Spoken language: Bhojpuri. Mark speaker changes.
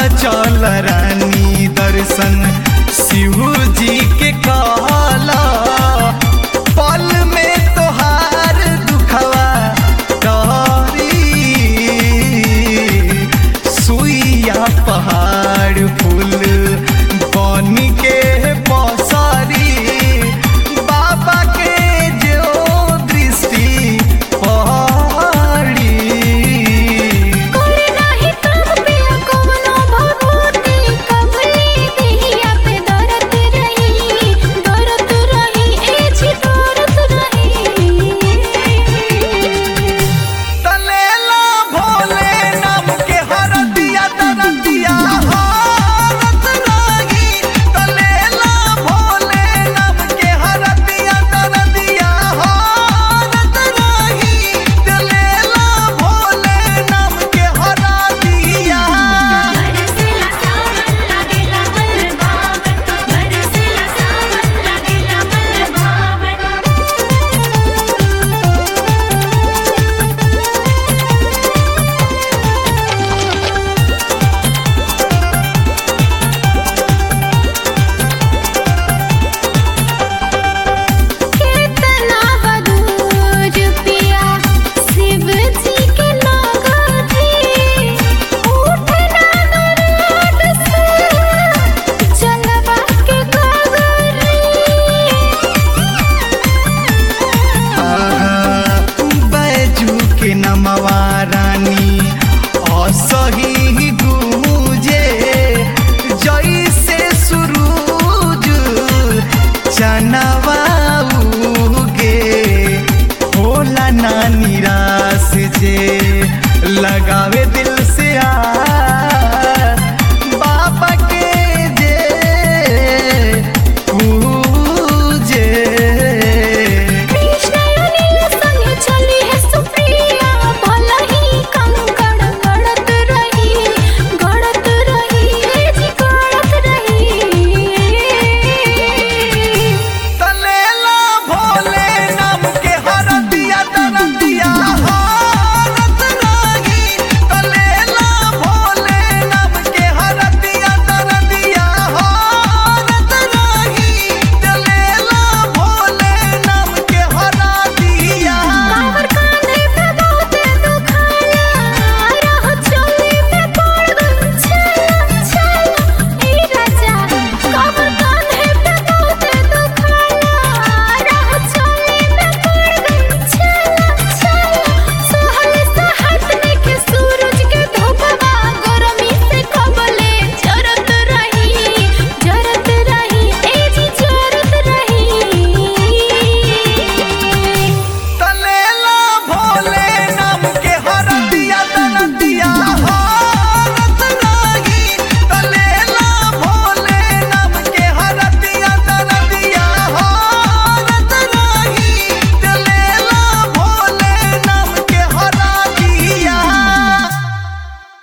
Speaker 1: चल रानी दर्शन शिव जी के कहला पल में तोहार दुखवा डरी सुइया पहाड़ फूल बन के पसरी बाबा के जो दृष्टि पड़ी
Speaker 2: कोई नाही काम पिया कवनो भभूति कबली देहिया पे दरद रही दरद रही ए जी दरद रही
Speaker 1: तलेला भोले नाम के हरदिया दरदिया हारत लागी तलेला भोले नाम के हरदिया दरदिया हारत लागी तलेला भोले नाम के हरदिया
Speaker 2: बरसेला सावन लागेला मन भावन बरसेला सावन लागेला मन भावन कितना बदूर पिया शिव जी के नगरी उठना नरड से जलवा के गगरी
Speaker 1: बैजू के नमवा रानी असही गूंजे जैसे सुरूज चनवा उगे होला ना निराश जे लगावे दिल से आ